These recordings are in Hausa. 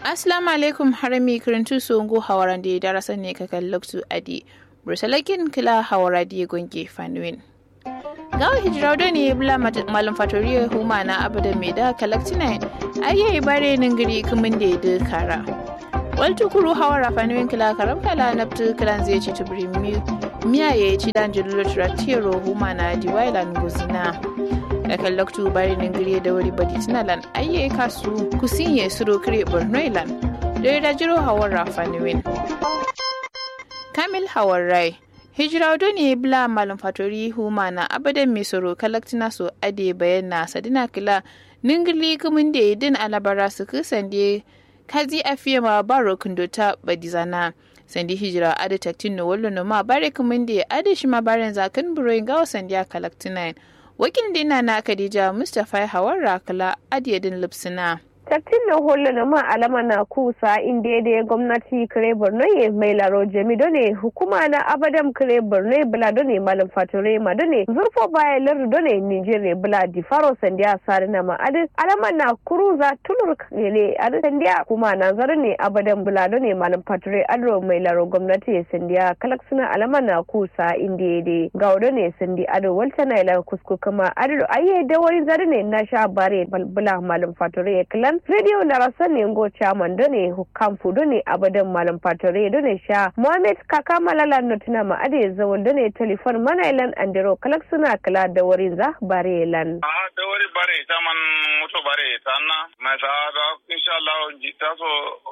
Assalamu alaikum harami kirintu songo hawaran da darasan ne ka kallaktu adi. Bursalakin kila hawara da gonge fanuwin. Gawa hijiraudo ne bula malam fatoriya huma na abada mai da kalaktina ayyayi bare ningiri kumin da ya kara. Waltu kuru hawara fanuwin kila karam kala naftu kilan zai ci tubiri miya ya ci dan jilulo turatiyaro huma na diwailan guzina. kakan loktu bari ningiri da wuri badi tinalan ayye kasu kusinye suro kire bornoilan da da jiro hawar rafaniwin kamil hawar rai hijira ne bla malum fatori huma na abadan mai soro kalaktina so ade bayan na sadina kila ningili kumin da idin alabara su kusande kazi afiye ma baro kundota badizana sandi hijira ada taktin no wallo no ma bare kumin da ada shi ma baren zakan buroyin gawa sandiya kalaktina wakil dina na Khadija Mustapha Hawar Rakala Adiyadin Lipsina. Tattin na holo na ma alama na kusa inda da gwamnati kare Borno ye mai laro jami done hukuma na abadam kare Borno bula done malam fature ma done zurfo baya lar done Nigeria bula di faro sandiya sare na ma adi alama na kuruza tulur kele adi sandiya kuma na zare ne abadam bula done malam fature adro mai laro gwamnati sandiya kalak suna alama na kusa inda da ga done sandi ado walta na ila kusku kama ado aye da wani zare ne na sha bare bula malam fature kala radio larasa ne ngo chairman do ne hukam fu do ne abadan malam patore do ne sha mohammed kaka malala no tuna ma ade zawon do ne telefon mana ilan andero kalak suna kala da warin za bare lan a da wari bare ta man muto bare ta na ma ta da inshallah jita so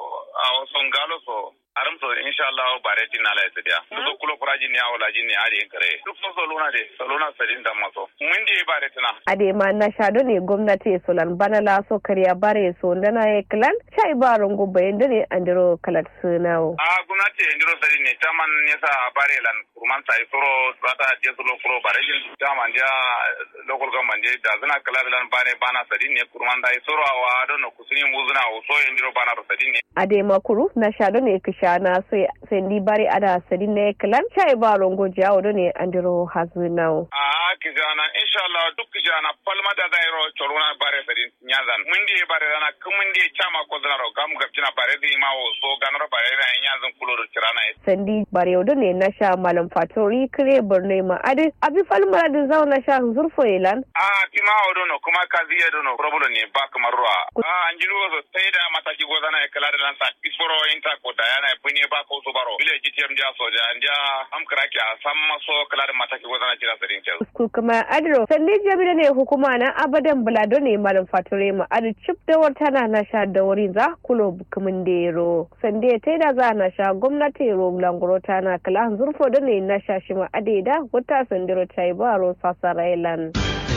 a wasu ngalo so aram so inshallah bare tin ala isidia duk kulo kuraji ni awala jini ari kare duk so so luna de so luna sadin da maso mun di bare tina ade ma na sha do ne gwamnati solan bana la so kariya bare so ndana e klan chai baron go bayan do ne andiro kalat sunawo a gwamnati andiro sadin ne taman ne sa bare lan kurman sai soro rata je solo kuro bare jin taman ja local government je da zana kala lan bare bana sadin ne kurman dai soro awa do no kusuni muzuna so andiro bana sadin ne ade makuru na sha do ne kisha na sai ndi bare ada sadin ne klan chai baron go jawo do ne andiro hazunawo a kijana inshallah duk kijana palma da dairo choruna bare sadin nyazan mun di bare dana kumun di chama ko dana ro gam gabjina bare di ma wo so ganaro bare na nyazan kulo do tirana sandi bare do ne na sha malam fatori kire borne ma ade abi falma da zawo na sha zurfo ilan a kima odo no kuma kazi edo no problem ne ba kamar ruwa a anjiru so sai da mataki go dana e kala da lan sa isforo inta ko da yana bunye ba ko so baro bile gtm ja so ja ndia am kraki a samma so kala da mataki go dana kira sadin ce ku kuma adro sandi jabida ne hukuma na abadan bulado ne malam fature ma adi chip da wata na na sha da wurin za kulo bukumin dero sande ta da za na sha gwamnati ro langoro ta na kala zurfo da ne na sha shi ma ade da wata sandiro ta yi baro sasarailan.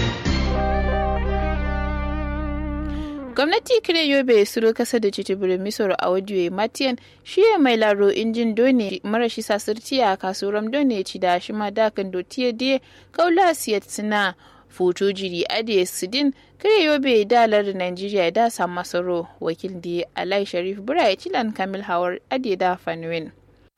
gwamnati kire yobe suro kasa da cicibirin misor a wajiyoyi matiyan shi ya mai laro injin done marashi sasirti a kasuwar done ci da shi ma dakan dotiye de kaula siyat suna foto jiri ade sidin kire yobe dalar nigeria da samu masaro wakil da alai sharif bura ya cilan kamil hawar ade da fanuwin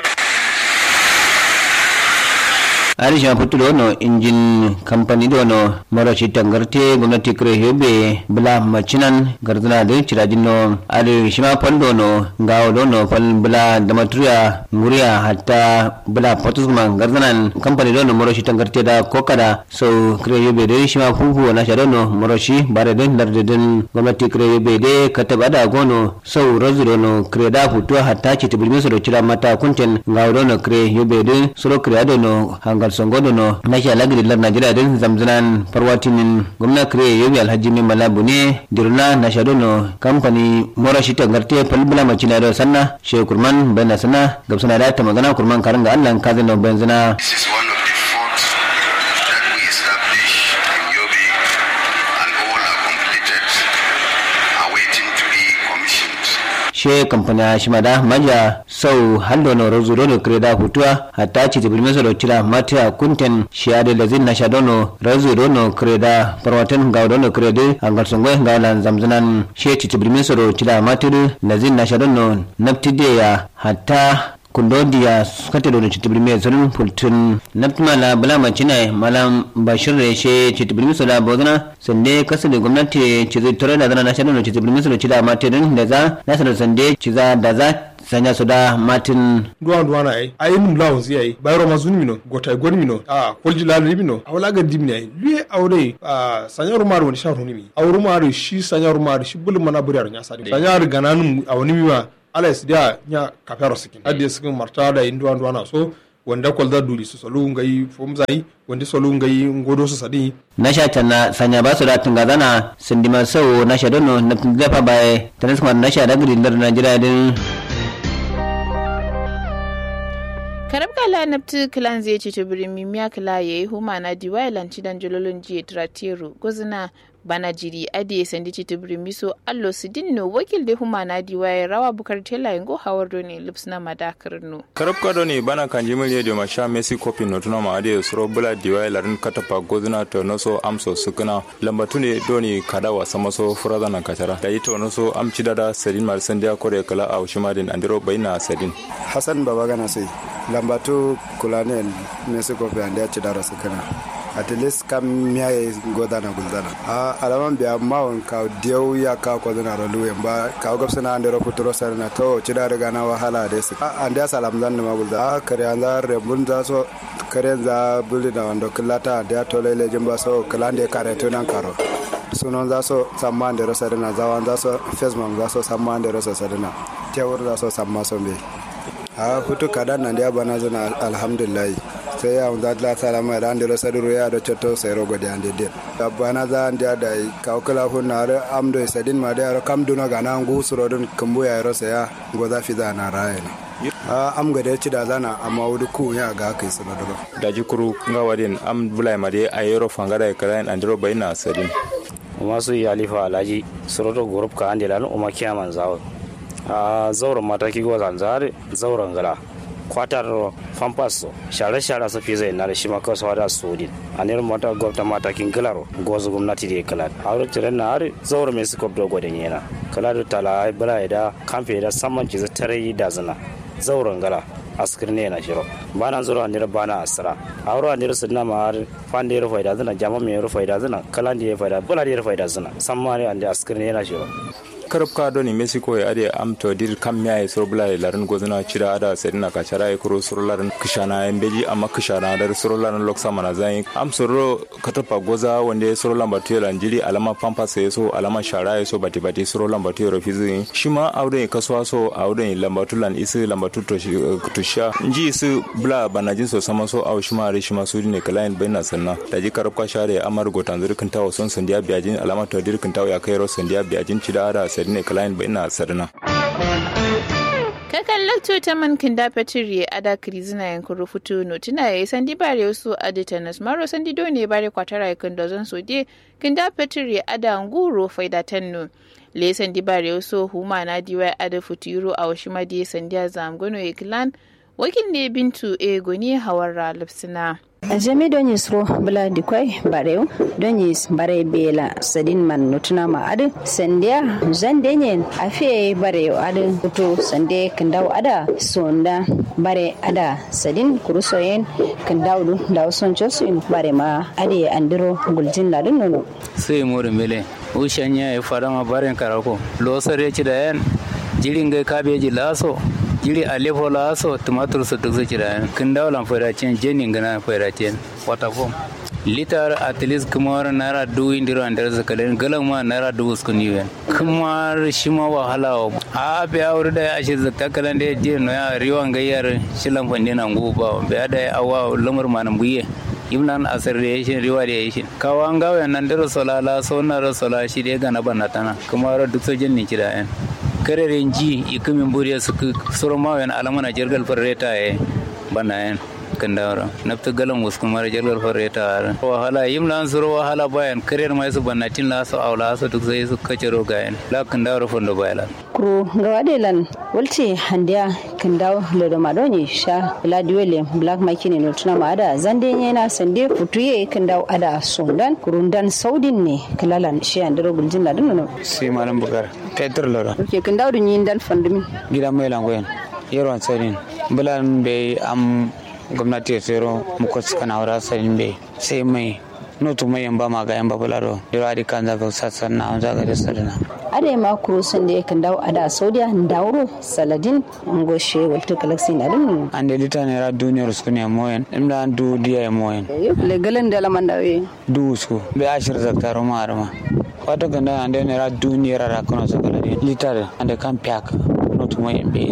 arisha putulo no injin company do no marashi tangarte gwamnati kire hebe bula machinan gardana de chirajin no ari shima paldo no gawo do no pal bula damaturiya nguriya hatta bula potusman gardanan company do no marashi tangarte da kokada so kire hebe de shima fufu na shado no marashi bare den darde den gwamnati kire hebe de katabada gono so razudo no kire da futu hatta chitibulmi so do chira mata kunten gawo do no kire hebe de soro kire do no hanga hangal songodo no nashi alagiri lar najeriya din zamzanan farwatinin gwamna kire yobi alhaji mai malabu ne dirna na shado no kamfani mora shi tangarte falbula macina da sanna she kurman bayna sana gabsana da ta magana kurman karanga allan kazin no benzina she kampani shimada maja sau hallo no rozu rono kreda hutua hata ci tibil meso do tira matia kunten shiade lazin na shadono rozu rono kreda parwaten gawdono krede angal songwe gawalan zamzanan she ci tibil meso do tira matir lazin na shadono naptide ya hatta kundo dia kate do chitibri me zurun pultun naptuma la bala machina malam bashir reshe chitibri mi soda bodana sande kasu da gwamnati ci zai tore da zana na shaɗin chitibri mi soda cida matirin da za na sanar sande ci za da za sanya soda matin duwa duwa na ai ai num lawon si ai bayro mazuni mino gota goni mino a kolji la ni mino awla ga dimni ai lui aure a sanya rumar wani sha runi mi awru mar shi sanya rumar shi bul mana buri nya sadi sanya gananum awni mi ma ala sidia nya kafero sikin adi sikin marta da induwa duwa na so wanda kwalda duli su solu ngai fomzai wanda solu ngai ngodo su sadi na sha tanna sanya ba su da tunga zana sindima sau na sha dono na dafa baye tanis kuma na sha da gudun dar najeriya din karab kala nafti kilan zai ce tubirin mimiya kila ya yi huma na diwai lanci dan jololon jiya tratiru gozina bana jiri adi sandi ci tubirin miso allo su dinno wakil da huma na diwai rawa bukar tela yango hawar doni lips na madakar no karab kado ne bana kan jimil ya ma sha messi kopi no tuna ma adi suro bula diwai larin katapa gozina to noso amso sukuna lambatu ne doni kada wasa maso furada na kachara da yi to noso amci dada sadin mar sandiya kore kala a ushimadin andiro bayna sadin hassan baba gana sai lambatu kulanen messi kopi andi ya ci dara sukuna at least kam miya ya goda na gulzana a alaman biya mawon ka diyau ya ka ko zana ro luwe ba ka gab sana ande ro kuturo sar na to ci da riga na wahala da su a ande salam zan ma gulza a kare an za rebun za so kare za buli da wando killata da to lele jin ba so kilande kare to nan karo sunon za so samma ande ro sarina zawan za so fesman za so samma ande ro sarina tewur za so samma so be a hutu kadan nan dia bana zana alhamdulillah sai ya wanda la salama da andiro saduro ya da cotto sai rogo da ande de bana za ande da ka kala hu na re amdo sadin ma da kam duna ga na ngu suro don kambu ya ro sai ya go za fi za na raye ne a am ga da ci da zana amma wudu ku ya ga kai su doro da jikuru nga wadin am bulai ma de ayero fangara kala andiro bayna sadin masu yi alifa alhaji suroto group ka ande lan umma kiyaman zawo a zauren mataki go zanzare zauren gala kwatar fampas share share su fi zai na da shi maka su da sodin a ne mata gwamnati matakin gilaro gozu gwamnati da kala a wurin tiran na har zauren mai su kwabdo gwadon yana kala da tala bala da kamfe da saman ci tare da zina zauren gala askir ne na shiro bana zuro anir bana asra awro anir sunna ma har fande ro faida zina jama me ro faida zina kala ndi faida bula ndi faida zina samma ne ande askir ne na shiro karab ka doni mexico ya ade am to dir kam ya e sorbla e larin gozna chira ada sedina ka chara e kuro sur larin kishana e mbeji amma kishana dar sur larin loksa mana zai am soro katapa goza wande sur lamba to lan jiri alama pampa se so alama shara e so bati bati sur lamba to ro fizi shima awde kaswa so awde lamba to lan isi lamba to to sha nji isi bla banajin so sama so aw shima re shima su ne kalain baina sanna da ji karab ka share amar gotan zirkin tawo son sandiya biyajin alama to dirkin tawo ya kai ro sandiya biyajin chida ada sadine kalain ba ina sarna kakan lakto ta man kinda petiri ada krizina yankun rufutu no tuna yayi sandi bare wasu aditanas maro sandi done bare kwatara yakan dozon sode kinda petiri ada nguro faida tanno le sandi bare wasu huma na diwa ada futuro a washi madi sandiya zamgono iklan wakil ne bintu e goni hawara lipsina jami don yisro bula dikwai barew don yis bare bela sadin man nutuna ma adu sandiya zande nyen afiye barew adu kuto sande kandaw ada sonda bare ada sadin kurusoyen kandaw du daw son josin bare ma ade andiro guljin ladun nono sai mori mele ushanya e farama baren karako lo sare ci da yan jirin ga kabeji laso jiri alefo la so tumatur su duk zuci da kin daulan fairacin jenin gana fairacin wata fom litar at least kuma naira dubu indiro andar zakalen galan ma naira dubu skun yiwen kuma shi ma wahala a be aure da ya shi zakka kalan da je no ya riwan gayyar shilan fande na nguba be da awa lamar manam buye imnan asar da yashin riwa da yashin kawo an gawa nan da sola la so na sola shi da gana banatana kuma duk sojin ni kida yan kareren ji ikumin buriya su suru mawayan alamana jirgal farreta ya bana yan kan dawara nafta galan wasu kuma jirgal farreta wahala yim lan suru wahala bayan karer mai su banatin la su aula su duk sai su kace rogayen la kan dawara fondo bayala kuro gawa de lan walce handiya kan dawo lodo madoni sha ladiwele black makini no tuna ma ada zande yana sande futuye kan dawo ada sondan kurundan saudin ne kalalan shi andiro guljin ladun no sai malam bukar petrol loro ke kan dawo yin dal fandumi gidan mai langoyen yaron tsarin bulan be am gwamnati sero muko kana wara sanin be sai mai notu mai yamba ma ga yamba bularo dira di kan zaga sassan na an zaga da sadana ade ma kuru sun da yakan dawo a da saudiya dauro saladin ngoshe walto galaxy na dum an da lita ne ra duniyar su ne moyen imda du diya moyen le galan da laman dawe du su be ashir zaktaro ma arma wato ganda an da ne ra duniyar ra kono su kala lita da an da kan piak notu mai yambe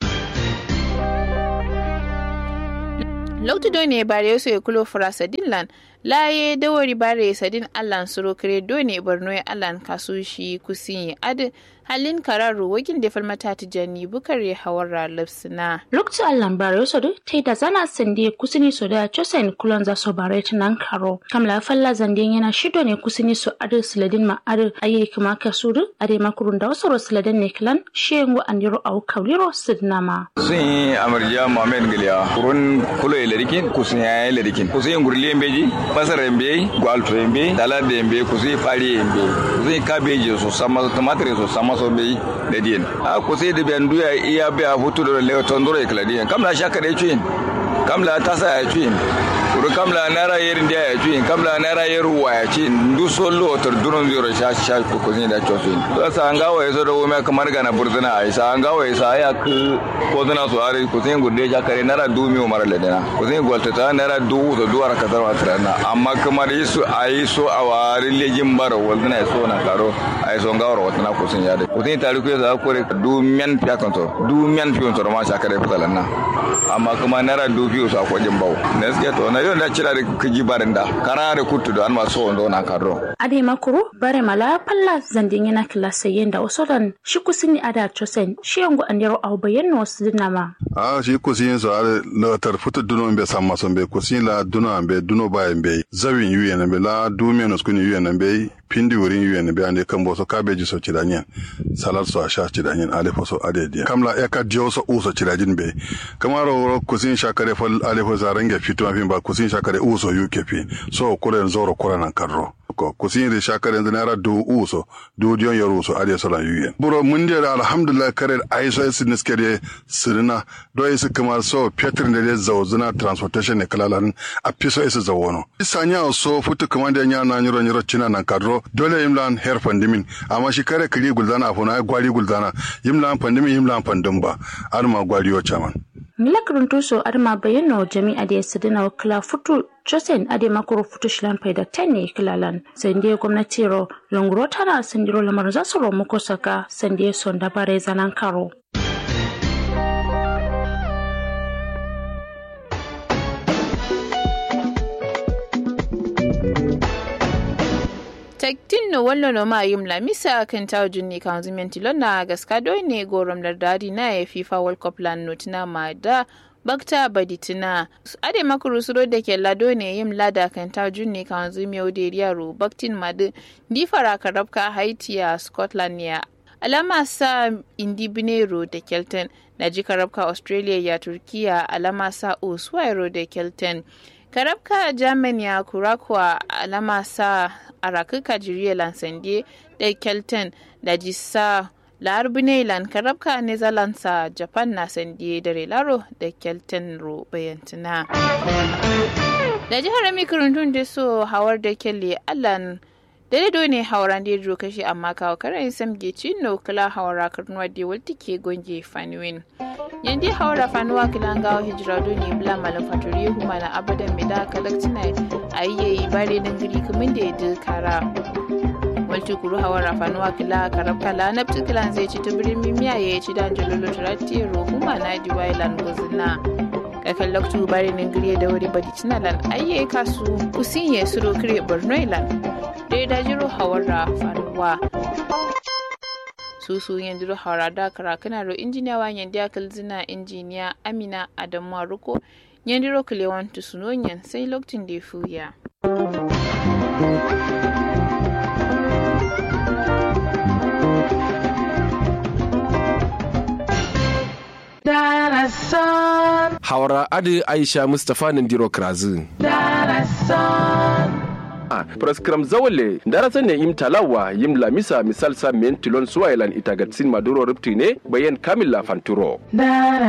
loktu do ne bare so e kulo fura sadin lan laye dawari bare sadin allan suro kare do ne borno ya allan kasu shi kusin ad halin kararu wakin da falmata ta jani bukare hawara lipsina loktu allan bare so do tai da zana sande kusini so da chosen kulon za so bare nan karo kamla falla zande yana shido ne kusini so ad siladin ma ad ayi kuma ka suru ade makurun da wasu siladin ne klan shengo andiro au kawliro sidnama sun yi amarja mohamed giliya kurun kulo ilarikin kusun ya ilarikin kusun yin gurli beji masar embe gwalto embe dalade embe kusun fari embe kusun kabeji so sama tomatere so sama so be da diyan a kusun da biyan duya iya biya hutu da lewa tondoro ya kaladiyan kamla shaka da cuyin kamla tasa ya cuyin kuru kamla naira yerin dia ya cuyin kamla naira yeru wa ya cuyin du solo tor duron zero sha sha ko kusin da chosin to sa an gawo yaso da wome kamar gana burzuna ai sa an gawo yasa ya ku ko dana so are kusin gurde ja kare naira du mi umar le dana kusin golta ta naira du da duwar ka tarwa trana amma kamar yisu ai so a wari lejin baro waldana so na karo ai so gawo wata na kusin ya da kusin tari ku yasa ko du men fiya kanto du men fiyon to ma sha kare fitalan na amma kuma naira du fiyo sa ko jin bawo gaskiya to na yau da cira da kiji barin da kara da kutu da an masu wando na karo ade makuru bare mala palla zandin yana kilasa yenda osodan shi kusini ada chosen shi yango andiro au bayan no sidina ma a shi kusin so are la tar futu duno be samma so be kusin la duno be duno ba be zawin yuye na be la du menos kuni yuye na be pindi wurin yuye na be ande kambo so kabeji so cidanyen salad so asha cidanyen alefo so ade dia kamla e ka dio so uso cidajin be kamaro kusin shakare fal alefo zarange fito afin ba kusin shakare uso yuke fi so kure zoro kure nan karro ko kusin ri shakare yanzu naira du uso du dion yaro uso ade so lan yuye buro mun dia alhamdulillah kare ai so esi niskere sirina do esi kamar so petrin da zawzuna transportation ne kalalan a piso esi zawono isanya so futu kamar da nya na nyiro nyiro china nan karro dole yimlan her pandimin amma shi kare kiri guldana afuna gwari guldana yimlan pandimin yimlan pandin ba arma gwari yo chaman milakarin tuso arma bayano jami'a da ya sadina wakila futu josen ade makoro futu shilan faida ten ne kilalan sande gwamnati ro longro tana sandiro lamar za su romu ko saka sande son da bare zanan karo tektin no wallo no ma yim la misa kan taw junni kan zumenti lonna gaska do ne gorom lardadi na ya fifa world cup lan notina ma da bakta baditina ade makuru suro da ke lado ne yim lada kan taw junni kan zumi ode yaro baktin madu di fara karabka haiti a scotland ya alama sa indi binero da kelton na ji karabka australia ya turkiya alama sa oswairo da kelton karabka germany ya kurakwa alama sa arakuka jiriya lansande da kelton da jisa larbinailan karabka netherlands a japan na sande da relaro da kelton ro bayantina da jihar mikirintun da so hawar da kelle allan dare ne hauran da ya kashi amma kawo karan samge cino kula hawara karnuwa da walti ke gonge faniwin yandi hawara fanuwa kila gawo hijira ne bula malam faturi huma na abadan mai da kalaktina a yi yayi bare nan giri kumin da ya kara walti kuru hawara fanuwa kila karab kala na kilan zai ci tubirin mimiya ya ci da jalolo turati huma na diwai lan gozina kakan loktu bare nan giri da wuri badi cinalan ayye kasu kusin ya suro kire borno ilan da ya dajiro hawara faruwa susu yanzu hawara da karakana ro injiniya wa yandi akal zina injiniya amina adamu ruko yandi ro kulewan tusunonyan sai lokacin da ya fuya Hawara Adi Aisha Mustapha Nandiro Krazu. praskram zawale darasa ne im talawa yim lamisa misal sa men tilon suwailan itagatsin maduro ripti ne bayan kamila fanturo